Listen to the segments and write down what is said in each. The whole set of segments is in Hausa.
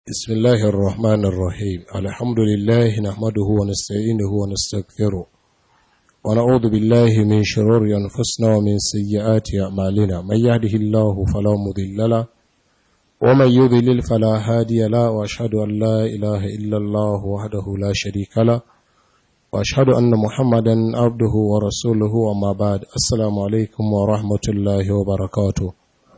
بسم الله الرحمن الرحيم الحمد لله نحمده ونستعينه ونستغفره ونعوذ بالله من شرور أنفسنا ومن سيئات أعمالنا من يهده الله فلا مضل له ومن يضلل فلا هادي له وأشهد أن لا إله إلا الله وحده لا شريك له وأشهد أن محمدا عبده ورسوله وما بعد السلام عليكم ورحمة الله وبركاته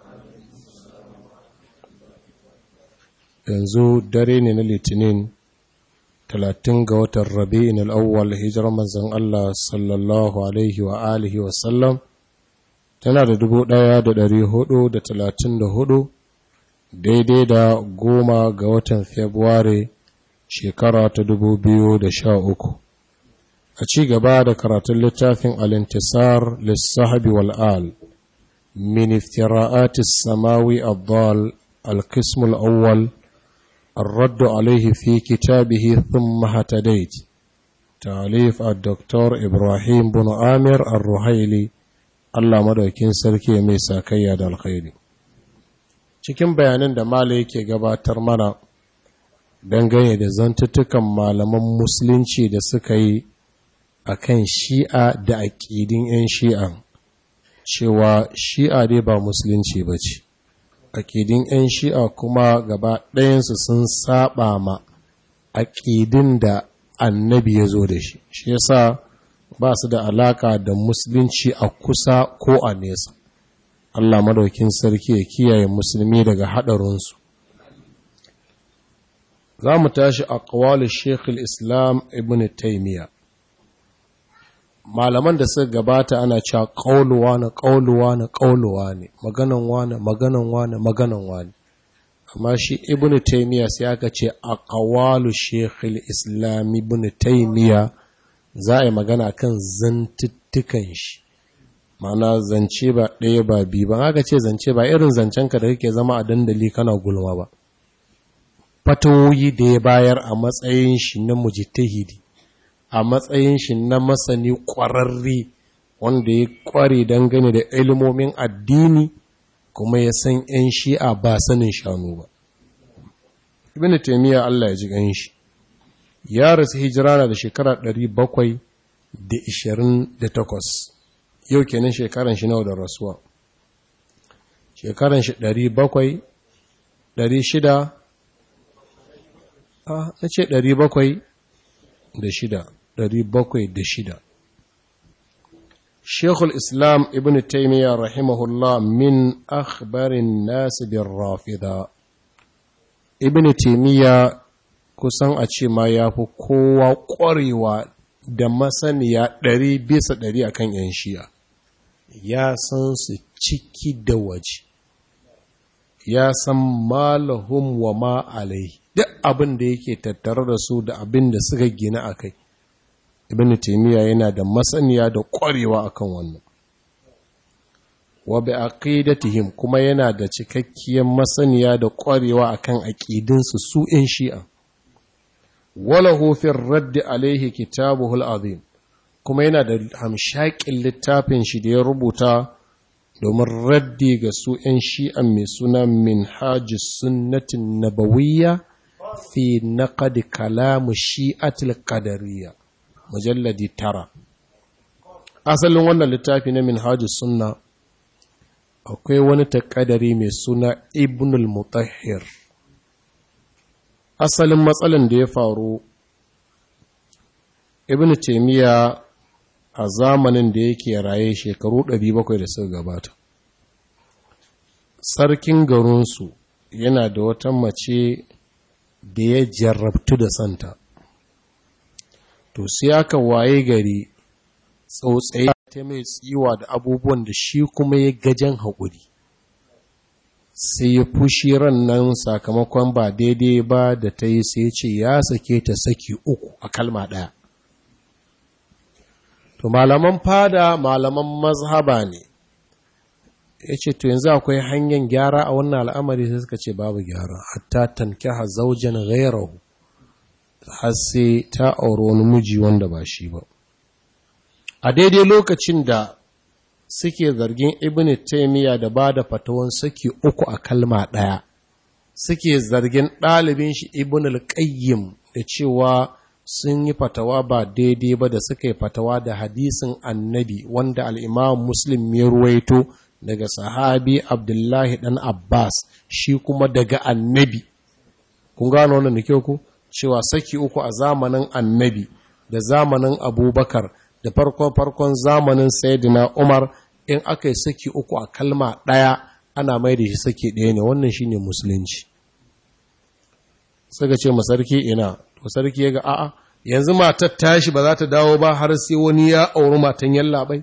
yanzu dare ne na litinin talatin ga watan rabi'in al'awwal hijirar manzan Allah sallallahu alaihi wa alihi wasallam tana da dubu ɗaya da dari hudu da talatin da hudu daidai da goma ga watan februari shekara ta dubu biyu da sha uku a ci gaba da karatun littafin alintisar lissahabi wal'al min iftira'atis samawi abdal القسم الأول الرد عليه في كتابه ثم هتديت تاليف الدكتور إبراهيم بن آمر الرحيلي الله مدوكين سركي ميسا كياد الخير cikin bayanan da Malam yake gabatar mana dangane da zantuttukan malaman musulunci da suka yi a kan shi'a da aƙidin 'yan shi'an cewa shi'a dai ba musulunci ba ce aƙidin 'yan shi'a kuma gaba ɗayansu sun saba ma aƙidin da annabi ya zo da shi shi yasa ba su da alaka da musulunci a kusa ko a nesa Allah madaukin sarki ya kiyaye musulmi daga haɗarinsu za mu tashi a ƙawalin shekul islam ibn taimiyya malaman da suka gabata ana cewa ƙauluwa na ƙauluwa na ƙauluwa ne maganan wane maganan wane maganan wane amma shi ibnu taymiya sai aka ce a qawalu shaykhul islam ibnu taymiya za a yi magana kan zantuttukan shi ma'ana zance ba ɗaya ba biyu ba aka ce zance ba irin zancen ka da kake zama a dandali kana gulma ba fatawoyi da ya bayar a matsayin shi na mujtahidi a matsayin shi na masani ƙwararre wanda ya ƙware dangane da ilimomin addini kuma ya san 'yan shi'a ba sanin shanu ba. Ibn Taymiyyah Allah ya ji gan shi, ya rasu hijira na da shekara 728, yau kenan shekaran shi nawa da rasuwa. Shekaran shi 700, 600, a na ce 700 da shida. shida. Shekul Islam Ibn Taymiyyah rahimahullah min akhbarin nasu bin rafida. Ibn Taymiyyah kusan a ce ma ya fi kowa ƙwarewa da masaniya ɗari bisa ɗari a kan ‘yan shi'a. Ya san su ciki da waje, ya san malahum wa ma alai, duk abin da yake tattare da su da abin da suka gina a kai. ibn taymiya yana da masaniya da ƙwarewa akan wannan wa bi aqidatihim kuma yana da cikakkiyar masaniya da ƙwarewa akan aqidinsu su ɗin shi'a walahu fi radd alaihi kitabuhu azim kuma yana da hamshakin littafin shi da ya rubuta domin raddi ga su ‘yan shi'an mai suna min hajji sunnatin nabawiyya fi naqad kalamu shi'atil qadariyya mujalladi tara asalin wannan littafi na minhajus sunna akwai wani takadari mai suna ibnul mutahhir asalin matsalan da ya faru ibn taymiya a zamanin da yake raye shekaru 700 da suka gabata sarkin garinsu yana da wata mace da ya jarrabtu da santa to sai aka waye gari tsautsaye ta mai tsiwa da abubuwan da shi kuma ya gajen haƙuri sai ya fushi ran nan sakamakon ba daidai ba da ta yi sai ce ya sake ta saki uku a kalma ɗaya to malaman fada malaman mazhaba ne ya ce to yanzu akwai hanyar gyara a wannan al'amari sai suka ce babu gyara hatta tankiha zaujan ghairahu har sai ta auri wani miji wanda ba shi ba a daidai lokacin da suke zargin ibn taymiya da ba da fatawan saki uku a kalma ɗaya suke zargin ɗalibin shi ibn al-qayyim da cewa sun yi fatawa ba daidai ba da suka yi fatawa da hadisin annabi wanda al'imam muslim ya ruwaito daga sahabi abdullahi ɗan abbas shi kuma daga annabi kun gano wannan da kyau ku cewa saki uku a zamanin annabi da zamanin abubakar da farkon-farkon zamanin sayyidina umar in aka yi saki uku a kalma ɗaya ana mai da shi saki ɗaya ne wannan shine musulunci suka ce masarki ina to sarki ya ga a'a yanzu matar tashi ba za ta dawo ba har sai wani ya auri matan yallaɓai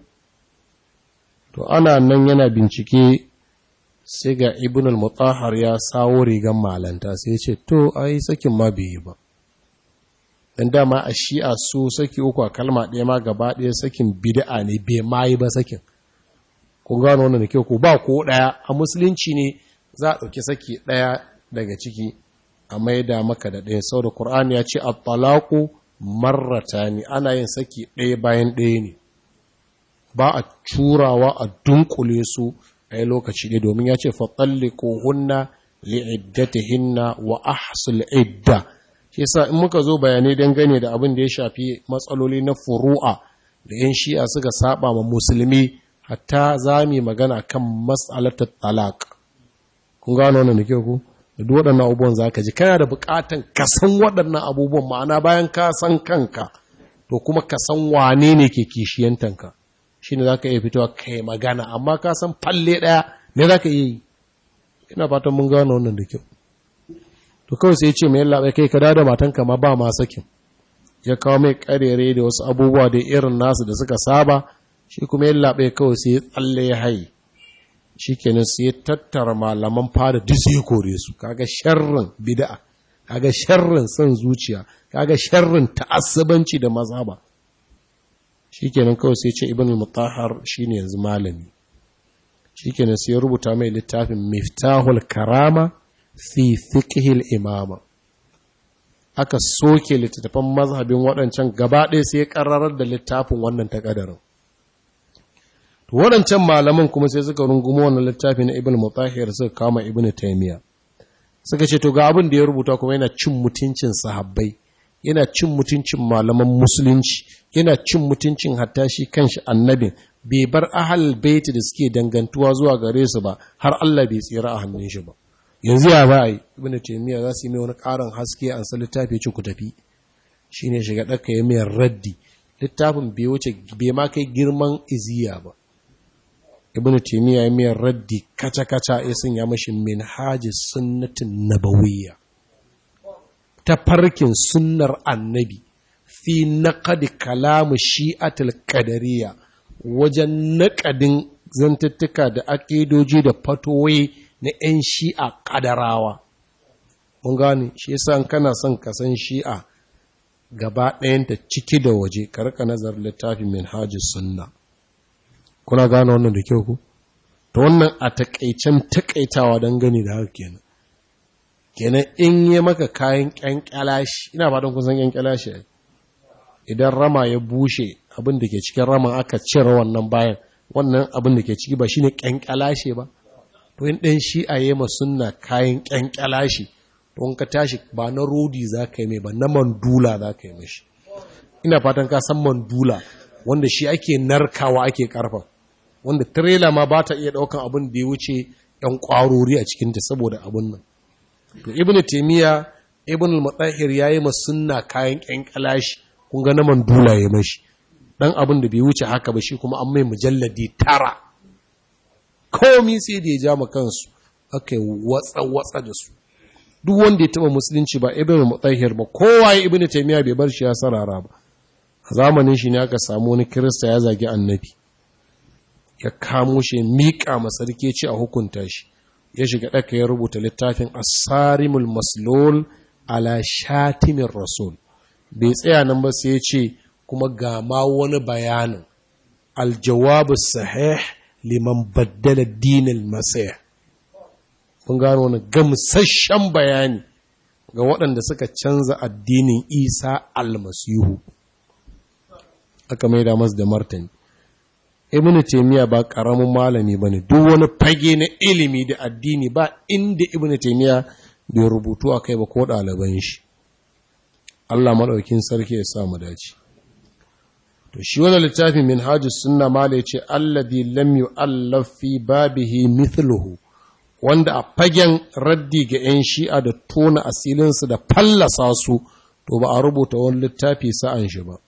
to ana nan yana bincike sai ga ibn al-mutahhar ya sawo rigan malanta sai ce to ai sakin ma bai yi ba dan dama a shi'a su saki uku a kalma ɗaya ma gaba ɗaya sakin bid'a ne bai ma yi ba sakin kun gano wannan da kyau ko ba ko ɗaya a musulunci ne za a ɗauki saki ɗaya daga ciki a maida maka da ɗaya sau da ƙur'ani ya ce at-talaqu marratani ana yin saki ɗaya bayan ɗaya ne ba a curawa a dunkule su a yi lokaci ɗaya domin ya ce fatalliku hunna li'iddatihinna wa ahsul idda shi yasa in muka zo bayanai dangane da abin da ya shafi matsaloli na furu'a da yan shi'a suka saba ma musulmi hatta za mu magana kan mas'alatar talaq kun gano wannan da kyau ku da duk waɗannan abubuwan za ka ji kana da buƙatan ka san waɗannan abubuwan ma'ana bayan ka san kanka to kuma ka san wane ne ke kishiyantanka shi ne za ka iya fitowa ka yi magana amma ka san falle ɗaya ne za ka iya yi ina fatan mun gano wannan da kyau to kawai sai ce mai labai kai ka da matanka ma ba ma sakin ya kawo mai karere da wasu abubuwa da irin nasu da suka saba shi kuma yin labai kawai sai ya tsalle ya haye shi kenan sai ya tattara malaman fada duk sai kore su kaga sharrin bid'a kaga sharrin son zuciya kaga sharrin ta'assubanci da mazhaba shikenan kawai sai ce ibn al-mutahhar shine yanzu malami shikenan sai ya rubuta mai littafin miftahul karama fi fiqhil imama aka soke littattafan mazhabin waɗancan gaba ɗaya sai ya ƙarrarar da littafin wannan takadarin to waɗancan malaman kuma sai suka rungumo wannan littafi na ibn mutahhir suka kama ibn taymiya suka ce to ga abin da ya rubuta kuma yana cin mutuncin sahabbai yana cin mutuncin malaman musulunci yana cin mutuncin hatta shi kanshi annabin bai bar ahal baiti da suke dangantuwa zuwa gare su ba har Allah bai tsira a hannun shi ba yanzu ya ba yi ibn taymiya za su yi mai wani ƙarin haske an san littafi ce ku tafi shine shiga ɗaka ya mai raddi littafin bai wuce bai ma kai girman iziya ba ibn taymiya ya mai raddi kaca kaca ya sanya mashi minhajis sunnatin nabawiyya ta farkin sunnar annabi fi naqadi kalamu shi'atul qadariyya wajen naƙadin zantuttuka da aƙidoji da fatoyi na 'yan shi'a ƙadarawa. Mun gane, shi yasa kana son ka san shi'a gaba ɗayanta ciki da waje, karka nazar littafin min hajji sunna. Kuna gane wannan da kyau ku? Ta wannan a taƙaicen taƙaitawa don gani da haka kenan. Kenan in yi maka kayan ƙyanƙyalashi, ina fatan kun san ƙyanƙyalashi idan rama ya bushe abin da ke cikin raman aka cire wannan bayan, wannan abin da ke ciki ba shine ƙyanƙyalashe ba. to in ɗan shi a yi sunna kayan ƙyanƙyala shi to in ka tashi ba na rodi za ka yi mai ba na mandula za ka yi mashi ina fatan ka san mandula wanda shi ake narkawa ake karfa wanda tirela ma ba ta iya ɗaukan abin da ya wuce ‘yan ƙwarori a cikinta saboda abin nan to ibn taimiyya ibn al-mutahhir ya yi sunna kayan ƙyanƙyala shi kun ga na mandula ya mashi ɗan abin da bai wuce haka ba shi kuma an mai mujalladi tara komi sai da ya ja ma kansu aka yi watsa-watsa da su duk wanda ya taba musulunci ba ibn mutahhir ba kowa ya ibn taymiya bai bar shi ya sarara ba a zamanin shi ne aka samu wani kirista ya zagi annabi ya kamo shi miƙa masarki ce a hukunta shi ya shiga ɗaka ya rubuta littafin asarimul maslul ala shatimin rasul bai tsaya nan ba sai ya ce kuma ga ma wani bayanin aljawabu sahih liman baddala dinin masaya kun gano wani gamsashen bayani ga waɗanda suka canza addinin isa almasihu aka maida masu da martani ibn taymiya ba ƙaramin malami ba ne duk wani fage na ilimi da addini ba inda ibn taymiya bai rubutu a kai ba ko ɗaliban shi Allah maɗaukin sarki ya sa mu dace to shi wani littafin min hajjus sunna ma da ya ce allabi lam yu'allaf fi babihi mithluhu wanda a fagen raddi ga 'yan shi'a da tona asilinsu da fallasa su to ba a rubuta wani littafi sa'an shi ba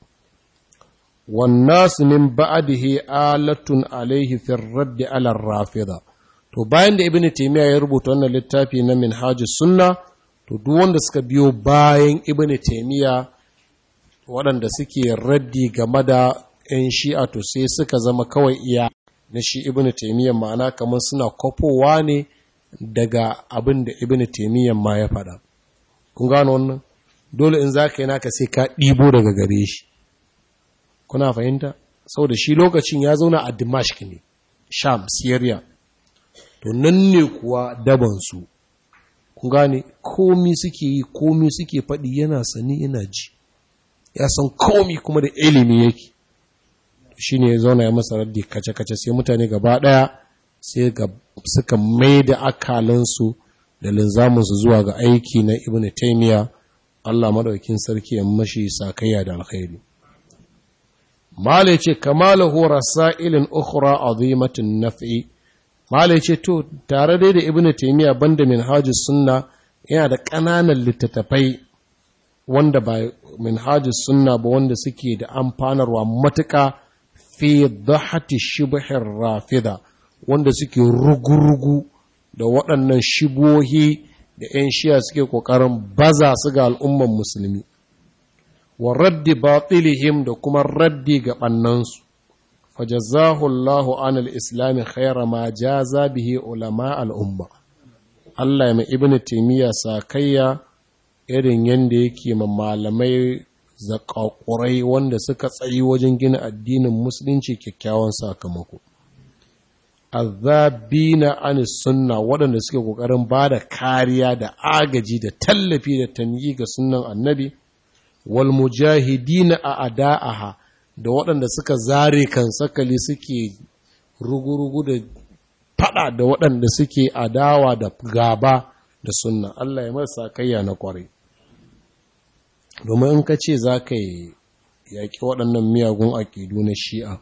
wannasu min ba'adihi alatun alaihi fi raddi ala rafida to bayan da ibn taymiya ya rubuta wannan littafi na minhajus sunna to duk wanda suka biyo bayan ibn taymiya waɗanda suke raddi game da 'yan shi'a to sai suka zama kawai iya na shi ibn taymiya ma'ana kamar suna kofowa ne daga abin da ibn taymiya ma ya faɗa kun gano wannan dole in za ka yi naka sai ka ɗibo daga gare shi kuna fahimta saboda shi lokacin ya zauna a dimashq ne sham syria to nan ne kuwa dabansu kun gane komi suke yi komi suke faɗi yana sani yana ji ya san komi kuma da ilimi yake shi ne ya zauna ya masa raddi kace-kace sai mutane gaba ɗaya sai suka mai da akalansu da linzaminsu zuwa ga aiki na ibn taimiyya Allah maɗaukin sarki ya mashi sakayya da alkhairi mala ce kamalahu rasailin ukhra azimatin naf'i mala ce to tare dai da ibn taimiyya banda minhajus sunna yana da ƙananan littattafai wanda ba minhajus sunna ba wanda suke da amfanarwa matuƙa fi dhahati shibhir rafida wanda suke rugurugu da waɗannan shibohi da 'yan shiya suke ƙoƙarin baza su ga al'umman musulmi wa raddi batilihim da kuma raddi ga ɓannansu fajazahu Allahu an al-islami khaira ma jaza bihi ulama al'umma Allah mai ibn taymiya sakayya irin yanda yake ma malamai zakakurai wanda suka tsayi wajen gina addinin musulunci kyakkyawan sakamako azabina an sunna waɗanda suke ƙoƙarin ba da kariya da agaji da tallafi da tanyi ga sunnan annabi wal mujahidina a ada'aha da waɗanda suka zare kan sakali suke rugurugu da fada da waɗanda suke adawa da gaba da sunna Allah ya masa kayya na kwarai domin in ka ce za ka yi yaƙi waɗannan miyagun aƙidu na shi'a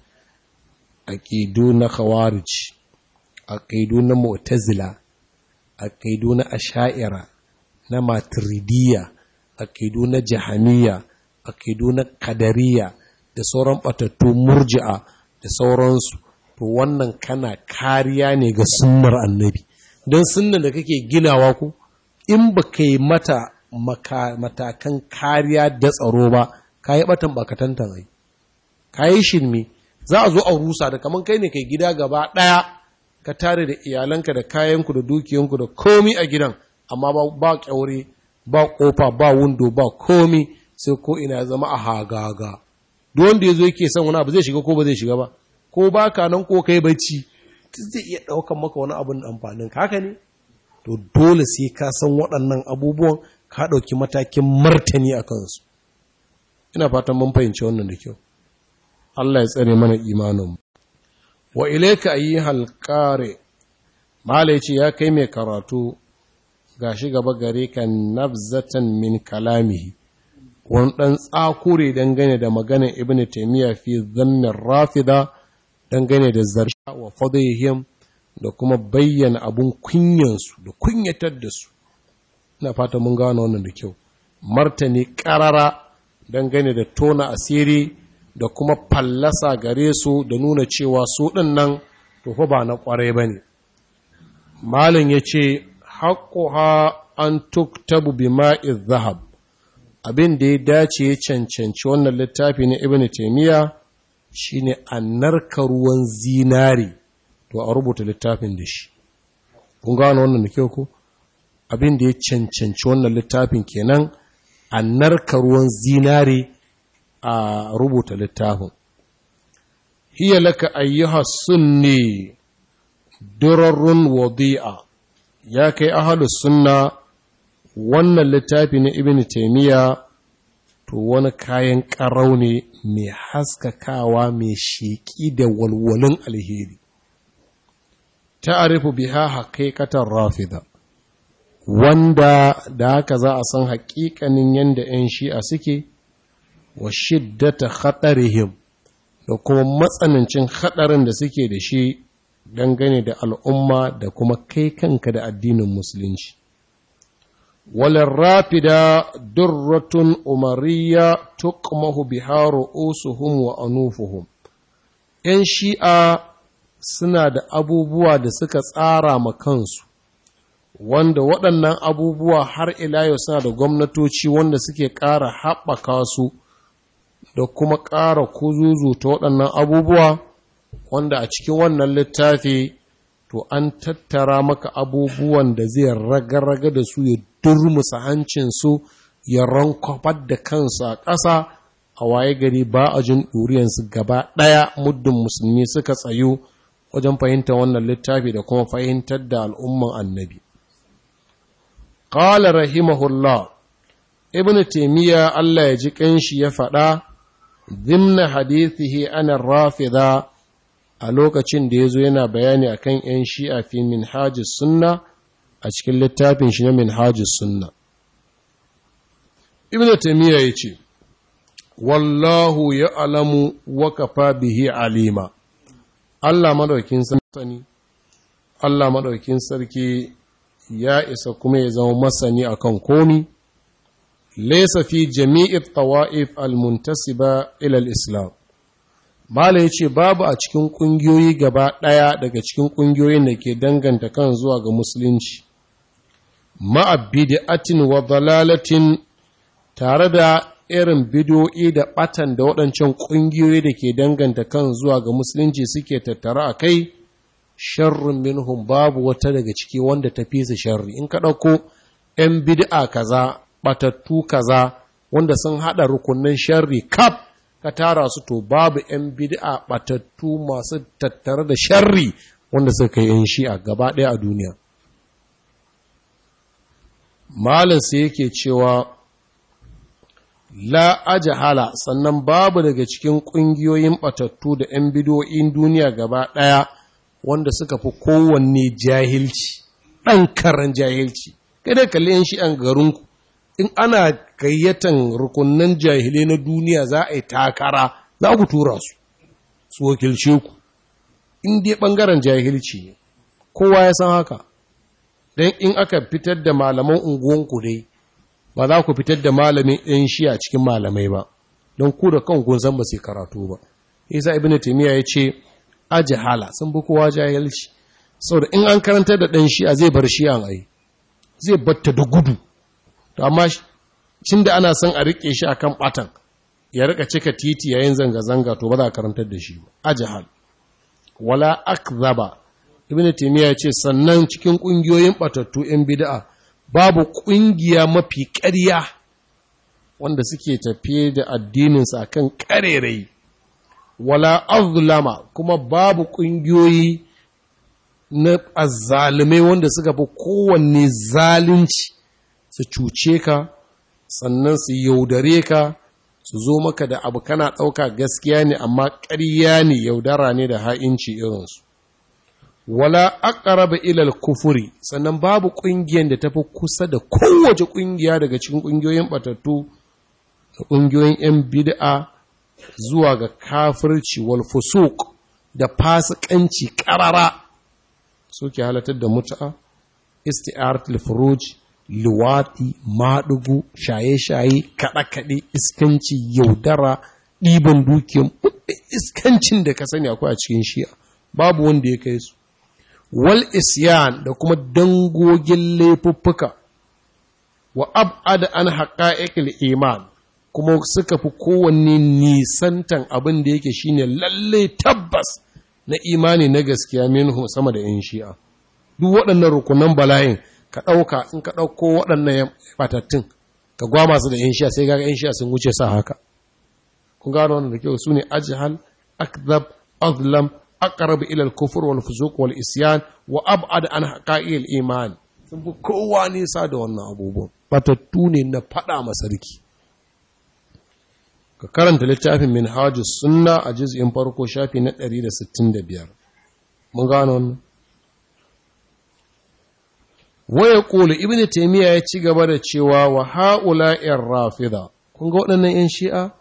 aƙidu na khawarij aƙidu na mu'tazila aƙidu na asha'ira na maturidiyya aƙidu na jahaniya aƙidu na kadariya da sauran ɓatattu murji'a da sauransu to wannan kana kariya ne ga sunnar annabi don sunnar da kake ginawa ku in ba ka yi mata matakan kariya da tsaro ba ka yi ɓatan bakatantan ai ka yi shirme za a zo a rusa da kamar kai ne kai gida gaba ɗaya ka tare da iyalanka da kayanku da dukiyanku da komi a gidan amma ba kyaure ba kofa ba windo ba komi sai ko ina zama a hagaga duk wanda ya zo yake son wani abu zai shiga ko ba zai shiga ba ko ba ka nan ko kai bacci zai iya ɗaukan maka wani abin amfanin haka ne to dole sai ka san waɗannan abubuwan ka ɗauki matakin martani a kansu ina fatan mun fahimci wannan da kyau Allah ya tsare mana imanin wa ilayka ayyuhal qari mala yace ya kai mai karatu gashi gaba gare ka nabzatan min kalamihi wani dan tsakure dangane da maganar ibnu taymiya fi dhammin rafida dangane da zarsha wa fadhihim da kuma bayyana abun kunyansu da kunyatar da su ina fata mun gano wannan da kyau martani karara dangane da tona asiri da kuma fallasa gare su da nuna cewa su ɗin nan tufa ba na ƙwarai ba ne. Malin ya ce, haƙuha an tuktabu bi ma'iz zahab, abin da ya dace ya cancanci wannan littafi na Ibn Taimiyya shi ne a narka ruwan zinari, to a rubuta littafin da shi. Kun gano wannan da kyau ku? Abin da ya cancanci wannan littafin kenan a narka ruwan zinari a rubuta littafin. Hiya laka ayyuha sunni durarrun wadi'a ya kai ahalus sunna wannan littafi na Ibn Taymiya to wani kayan ƙarau ne mai haskakawa mai sheƙi da walwalin alheri. Ta'arifu biha haƙiƙatar rafida wanda da haka za a san haƙiƙanin yadda 'yan shi'a suke wa shiddata khatarihim da kuma matsanancin haɗarin da suke da shi dangane da al'umma da kuma kai kanka da addinin musulunci. Walin rafida durratun umariya tuqmahu biharu usuhum wa anufuhum. ‘Yan shi'a suna da abubuwa da suka tsara ma kansu, wanda waɗannan abubuwa har ila yau suna da gwamnatoci wanda suke ƙara haɓaka su da kuma ƙara kuzuzu ta waɗannan abubuwa. wanda a cikin wannan littafi to an tattara maka abubuwan da zai raga-raga da su ya durmusa hancinsu ya rankwafar da kansu a ƙasa a waye gari ba a jin ɗuriyansu gaba ɗaya muddin musulmi suka tsayu wajen fahimtar wannan littafi da kuma fahimtar da al'umman annabi. Ƙala rahimahullah, Ibn Taimiyya Allah ya ji ƙanshi ya faɗa, zimna hadithihi ana rafida a lokacin da ya zo yana bayani a kan ‘yan shi'a fi minhajis sunna a cikin littafin shi na minhajis sunna. Ibn Taymiyyah ya ce, Wallahu ya alamu wakafa bihi alima, Allah maɗaukin sani, Allah maɗaukin sarki ya isa kuma ya zama masani akan komi, laisa fi jami'i tawa'if al-muntasiba ilal Islam. Mala ya ce babu a cikin ƙungiyoyi gaba ɗaya daga cikin ƙungiyoyin da ke danganta kan zuwa ga Musulunci, ma'abbidi'atin wa dalalatin tare da irin bidiyo'i da ɓatan da waɗancan ƙungiyoyi da ke danganta kan zuwa ga Musulunci suke tattara a kai, sharrun minhum babu wata daga ciki wanda ta fi su sharri. In ka ɗauko ‘yan bid'a kaza, ɓatattu kaza, wanda sun haɗa rukunin sharri kaf ka tara su to babu ‘yan bid'a batattu masu tattare da sharri wanda suka yi ‘yan shi'a gaba ɗaya a duniya. Malinsa yake cewa la ajahala sannan babu daga cikin ƙungiyoyin batattu da ‘yan bidoyin duniya gaba ɗaya wanda suka fi kowanne jahilci, ɗan karan jahilci, kada kalli ‘yan shi'an garinku. in ana gayyatan rukunan jahilai na duniya za a yi takara za ku tura su su wakilce ku in dai ɓangaren jahilci ne kowa ya san haka don in aka fitar da malaman unguwanku dai ba za ku fitar da malamin ɗan shi a cikin malamai ba don ku da kan san ba sai karatu ba isa ibn taymiya ya ce ajihala sun bi kowa jahilci saboda in an karantar da ɗan shi'a zai bar shi'an ai zai batta da gudu to amma cin da ana son a rike shi akan batan ya rika cika titi yayin zanga-zanga to ba za a karantar da shi ba ajhal wala akzaba ibn taymiya ya ce sannan cikin kungiyoyin batattu yan bid'a babu kungiya mafi ƙarya wanda suke tafiye da addinin sa kan ƙarerai wala azlama kuma babu kungiyoyi na azzalumai wanda suka fi kowanne zalunci su cuce ka sannan su yaudare ka su zo maka da abu kana ɗauka gaskiya ne amma ƙarya ne yaudara ne da ha'inci irinsu wala aqraba ilal kufuri sannan babu ƙungiyar da tafi kusa da kowace ƙungiya daga cikin ƙungiyoyin batattu da ƙungiyoyin 'yan bid'a zuwa ga kafirci wal fusuq da fasikanci ƙarara suke halatar da mutu'a isti'aratul furuj luwaɗi, maɗugu, shaye-shaye, kaɗe-kaɗe, iskanci, yaudara, ɗiban dukiyar, iskancin da ka sani akwai a cikin shi'a, babu wanda ya kai su. Wal isyan da kuma dangogin laifuffuka, wa ab'ada an haƙa'iƙil iman, kuma suka fi kowanne nisantan abin da yake shine lalle tabbas na imani na gaskiya minhu sama da 'yan shi'a. Duk waɗannan rukunan bala'in ka ɗauka in ka ɗauko waɗannan batattun ka gwama su da ‘yan shiya sai gaga ‘yan shiya sun wuce sa haka. Kun gano wannan da kyau su ne ajihal, akzab, azlam, aqrab ila al-kufr wal fuzuq wal isyan wa ab'ad an haqa'il iman. Sun fi kowa nisa da wannan abubuwan. Batattu ne na faɗa ma sarki. Ka karanta littafin Minhajus Sunna a juz'in farko shafi na 165. Mun gano wannan? waya ƙulu ibn taimiyya ya ci gaba da cewa wa ha'ula ‘yan rafida kun ga waɗannan ‘yan shi'a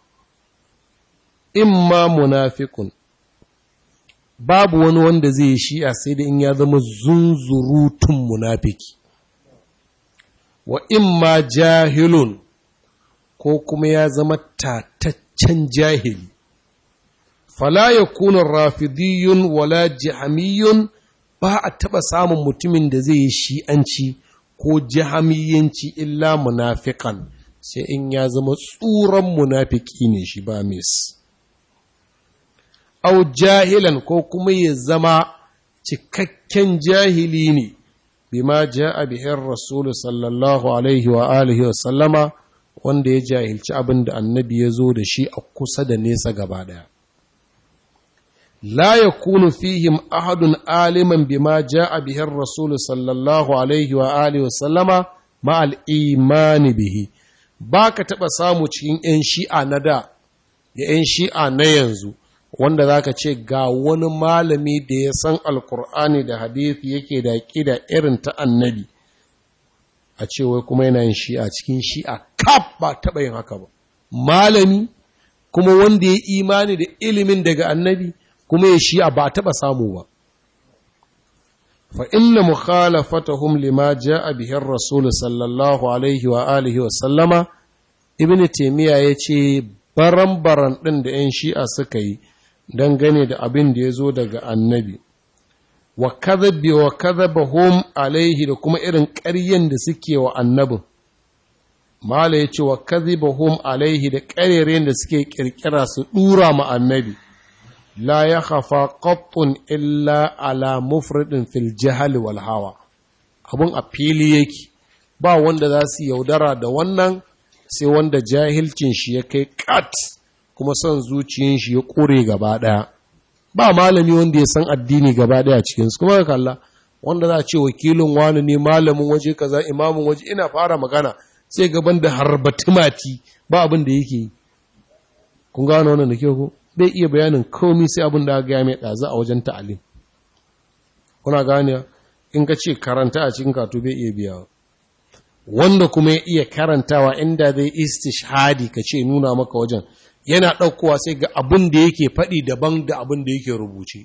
imma munafikun babu wani wanda zai yi shi'a sai da in ya zama zunzurutun munafiki wa imma jahilun ko kuma ya zama tataccen jahili fala ya kuna rafidiyun wala jihamiyun ba a taɓa samun mutumin da zai yi shi'anci ko jihamiyanci illa munafikan sai in ya zama tsuran munafiki ne shi ba mis au jahilan ko kuma ya zama cikakken jahili ne bima ja'a bihin rasulu sallallahu alaihi wa alihi wa sallama wanda ya jahilci abin da annabi ya zo da shi a kusa da nesa gaba daya la yakunu fihim ahadun aliman bima ja'a bihin rasulu sallallahu alaihi wa alihi wa sallama ma al-imani bihi baka taba samu cikin yan shi'a na da da yan shi'a na yanzu wanda za ka ce ga wani malami da ya san alkur'ani da hadithi yake da ƙida irin ta annabi a ce wai kuma yana yin shi'a cikin shi'a kaf ba taɓa yin haka ba malami kuma wanda ya imani da ilimin daga annabi kuma ya shi'a ba taɓa samu ba fa inna mukhalafatahum lima ja'a bihi rasul sallallahu alaihi wa alihi wa sallama ibnu taymiya yace baran-baran ɗin da 'yan shi'a suka yi dangane da abin da ya zo daga annabi wa kadhabi wa kadhabahum alaihi da kuma irin ƙaryen da suke wa annabin mala ya ce wa kadhabahum alaihi da ƙarerayen da suke ƙirƙira su ɗura ma annabi la ya khafa qattun illa ala mufridin fil jahal wal hawa abun a fili yake ba wanda za su yaudara da wannan sai wanda jahilcin shi ya kai kat kuma son zuciyin shi ya kore gaba ɗaya ba malami wanda ya san addini gaba ɗaya cikinsu kuma ka kalla wanda za a ce wakilin wani ne malamin waje kaza imamin waje ina fara magana sai gaban da harbatimati ba abin da yake yi kun gano wannan da ke ko bai iya bayanin komi sai abin da ga mai ɗazu a wajen ta'alim kuna gane in ka ce karanta a cikin katu bai iya biyawa wanda kuma ya iya karantawa inda zai istishhadi ka ce nuna maka wajen yana ɗaukowa sai ga abin da yake faɗi daban da abin da yake rubuce.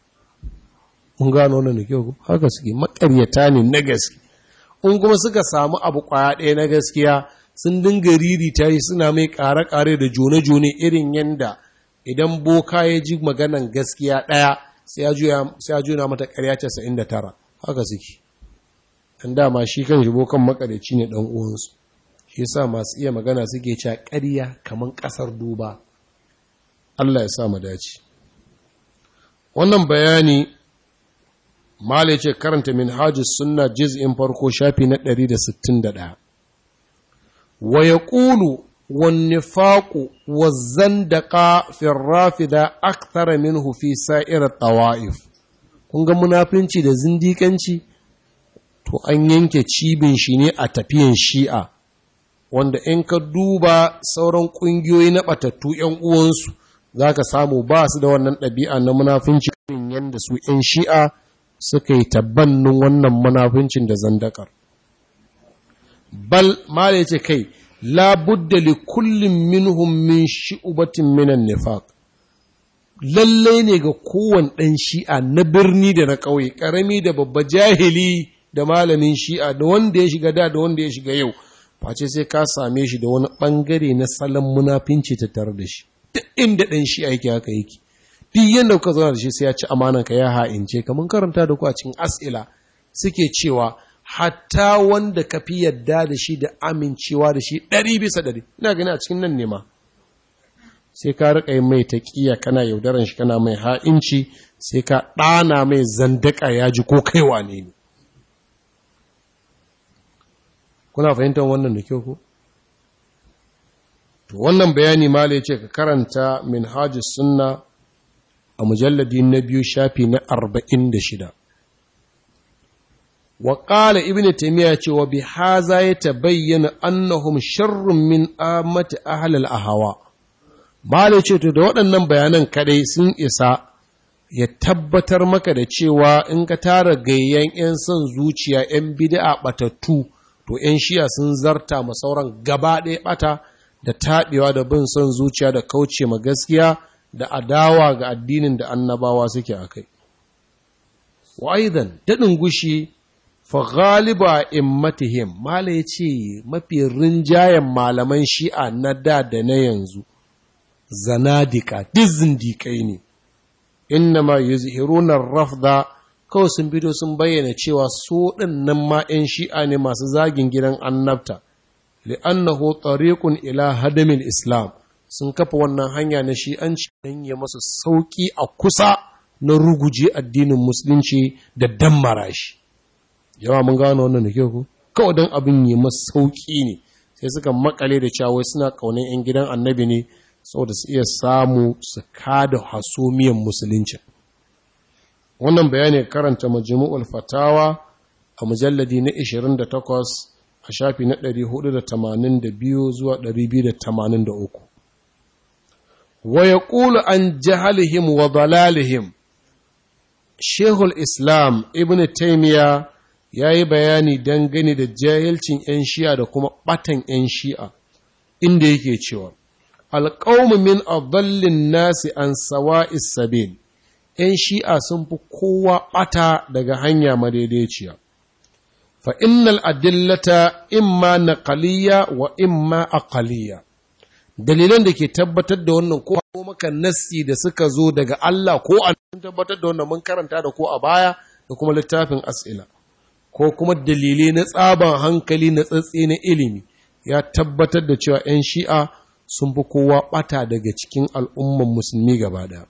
Mun gano wannan da kyau haka suke makaryata ne na gaske. In kuma suka samu abu ƙwaya ɗaya na gaskiya sun dinga riri ta yi suna mai ƙare-ƙare da jone-jone irin yanda idan boka ya ji maganan gaskiya ɗaya sai ya juna mata ƙarya casa'in da tara haka suke. Dan dama shi kan shi bokan makaryaci ne ɗan uwansu. shi yasa masu iya magana suke cewa ƙarya kamar ƙasar duba Allah ya sa mu dace wannan bayani mala ce karanta minhajus sunna juz'in farko shafi na 161 wa yaqulu wan nifaqu waz-zandaqa fi ar-rafida akthara minhu fi sa'ir at-tawa'if kun ga munafinci da zindikanci to an yanke cibin shi ne a tafiyan shi'a wanda in ka duba sauran ƙungiyoyi na ɓatattu ‘yan uwansu za ka samu ba su da wannan ɗabi'a na munafunci irin yadda su ‘yan shi'a suka yi tabbannin wannan munafuncin da zandakar. Bal, ma da ce kai, labudda li kullum minhum min shi'ubatin minan nifaq lallai ne ga kowane ɗan shi'a na birni da na ƙauye, ƙarami da babba jahili da malamin shi'a da wanda ya shiga da da wanda ya shiga yau. face sai ka same shi da wani ɓangare na salon munafinci ta tare da shi duk inda ɗan shi aiki haka yake duk yadda kuka zauna da shi sai ya ci amanan ka ya ha'ince ka mun karanta da ku a cikin as'ila suke cewa hatta wanda ka fi yadda da shi da amincewa da shi ɗari bisa ɗari ina gani a cikin nan ne ma sai ka riƙa yin mai taƙiya kana yaudaran shi kana mai ha'inci sai ka ɗana mai zandaka ya ji ko kaiwa ne ne kuna fahimtar wannan da kyau ko to wannan bayani ma ce ka karanta minhajus sunna a mujalladi na biyu shafi na arba'in da shida wa ƙala ibn taimiyya ce wa bi haza ya tabayyana annahum sharrun min amati ahlal ahawa malai ce to da waɗannan bayanan kadai sun isa ya tabbatar maka da cewa in ka tara gayyan 'yan son zuciya 'yan bid'a batattu to 'yan shiya sun zarta ma sauran gaba ɗaya ɓata da taɓewa da bin son zuciya da kauce ma gaskiya da adawa ga addinin da annabawa suke a kai. Wa'idan, daɗin gushi, fa galiba immatihim, Mala ya ce mafi rinjayen malaman shi'a na da da na yanzu, zanadika, duk zindiƙai ne, inna ma yuzhiruna rafda kawai sun fito sun bayyana cewa su ɗin nan ma ‘yan shi'a ne masu zagin gidan annabta, li'annahu tariqun ila hadamin Islam. sun kafa wannan hanya na shi'anci don ya masa sauƙi a kusa na ruguje addinin musulunci da dammara shi yawa mun gano wannan da kyau ku kawai don abin yi masa sauƙi ne sai suka makale da cewa suna ƙaunar 'yan gidan annabi ne saboda su iya samu su kada hasumiyan musulunci wannan bayani karanta majmu'ul fatawa a mujalladi na 28 a shafi na 482 zuwa 283 wa ya ƙulu an jahalihim wa dalalihim shehul islam ibn taimiya ya yi bayani dangane da jahilcin 'yan shi'a da kuma ɓatan 'yan shi'a inda yake cewa alƙaumu min adallin nasi an sawa isabil 'yan shi'a sun fi kowa ɓata daga hanya madaidaiciya fa innal adillata imma naqaliyya wa imma aqaliyya dalilan da ke tabbatar da wannan ko maka nassi da suka zo daga Allah ko an tabbatar da wannan mun karanta da ko a baya da kuma littafin as'ila ko kuma dalilai na tsaban hankali na tsatsi na ilimi ya tabbatar da cewa 'yan shi'a sun fi kowa bata daga cikin al'umman musulmi gaba ɗaya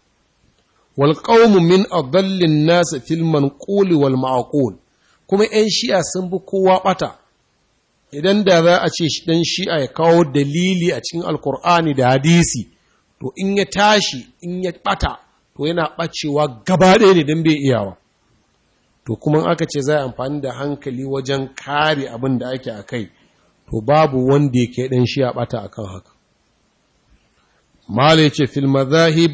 wal qawmu min adallin nas fil manquli wal ma'qul kuma 'yan shi'a sun fi kowa bata idan da za a ce ɗan shi'a ya kawo dalili a cikin alkur'ani da hadisi to in ya tashi in ya ɓata to yana ɓacewa gaba ɗaya ne don bai iyawa to kuma aka ce za a amfani da hankali wajen kare abin da ake a kai to babu wanda yake ɗan shi'a ɓata akan haka mala ya ce fil mazahib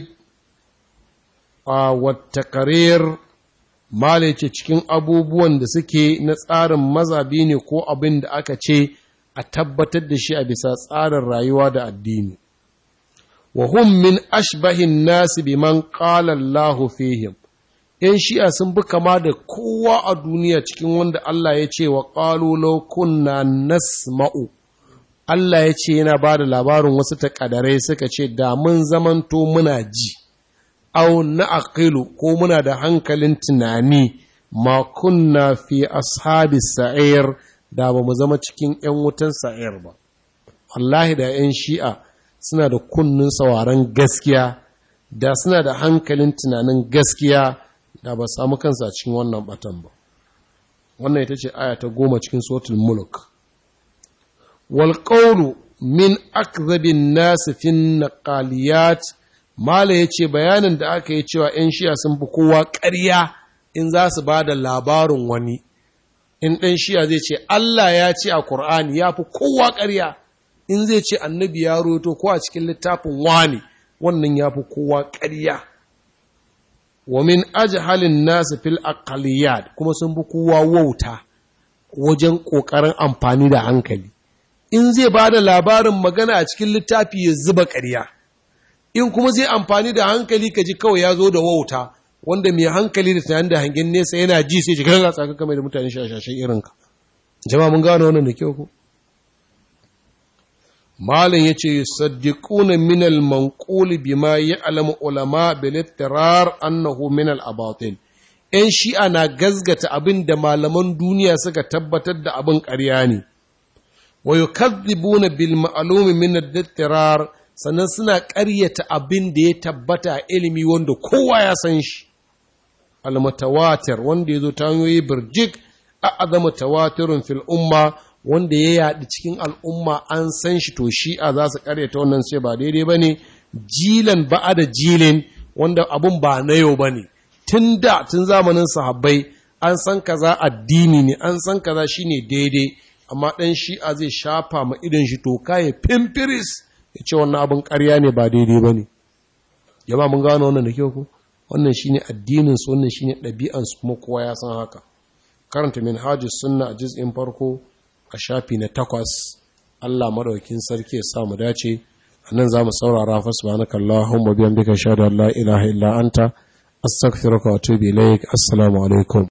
a wata karir Mala ce cikin abubuwan da suke na tsarin mazabi ne ko abin da aka ce a tabbatar da shi a bisa tsarin rayuwa da addini. Wa hum min ashbahin nasi biman qala Allah fihim. ‘Yan shi'a sun bi kama da kowa a duniya cikin wanda Allah ya ce wa ƙalu law kunna nasma'u. Allah ya ce yana ba da labarin wasu takadarai suka ce da mun zamanto muna ji. au na aqilu ko muna da hankalin tunani ma kunna fi ashabi sa'ir da ba mu zama cikin ‘yan wutan sa'ir ba. Wallahi da ‘yan shi'a suna da kunnin sauraron gaskiya, da suna da hankalin tunanin gaskiya da ba samu kansa cikin wannan batan ba. Wannan ita ce aya ta goma cikin sotul mulk. Wal min akzabin nasu fin naqaliyat Mala ya ce bayanin da aka yi cewa ‘yan shiya sun fi kowa ƙarya in za su ba da labarin wani, in ɗan shiya zai ce Allah ya ce a Kur'ani ya fi kowa ƙarya, in zai ce annabi ya roto ko a cikin littafin wani wannan ya fi kowa ƙarya. Wa min halin nasu fil aqaliyat kuma sun fi kowa wauta wajen ƙoƙarin amfani da hankali. In zai ba da labarin magana a cikin littafi ya zuba ƙarya. in kuma zai amfani da hankali ka ji kawai ya zo da wauta wanda mai hankali da tunanin da hangen nesa yana ji sai shiga ga tsaka kamar da mutane shashashen irinka jama'a mun gano wannan da kyau ko malam yace yusaddiquna min al-manqul bima ya'lamu ulama bil ittirar annahu min al-abatil yan shi'a na gazgata abin da malaman duniya suka tabbatar da abin ƙarya ne wa yukadhibuna bil ma'lumi min al-ittirar sannan suna ƙaryata abin da ya tabbata a ilimi wanda kowa ya san shi almutawatir wanda ya zo ta hanyoyi birjik a azama tawatirun fil umma wanda ya yaɗi cikin al'umma an san shi to shi'a za su ƙaryata wannan sai ba daidai ba ne jilan ba'a da jilin wanda abun ba na yau ba ne tun da tun zamanin sahabbai an san kaza addini ne an san kaza shine daidai amma ɗan shi'a zai shafa ma idan shi toka ya fimfiris ya ce wannan abin ƙarya ne ba daidai ba ne yamma mun gano wannan da kyau ku wannan shine addinin su wannan shine ɗabi'an su kuma kowa ya san haka karanta minhajus sunna a juz'in farko a shafi na takwas Allah madaukakin sarki ya sa mu dace anan zamu saurara fa subhanaka allahumma bihamdika shada la ilaha illa anta astaghfiruka wa atubu ilaik assalamu alaikum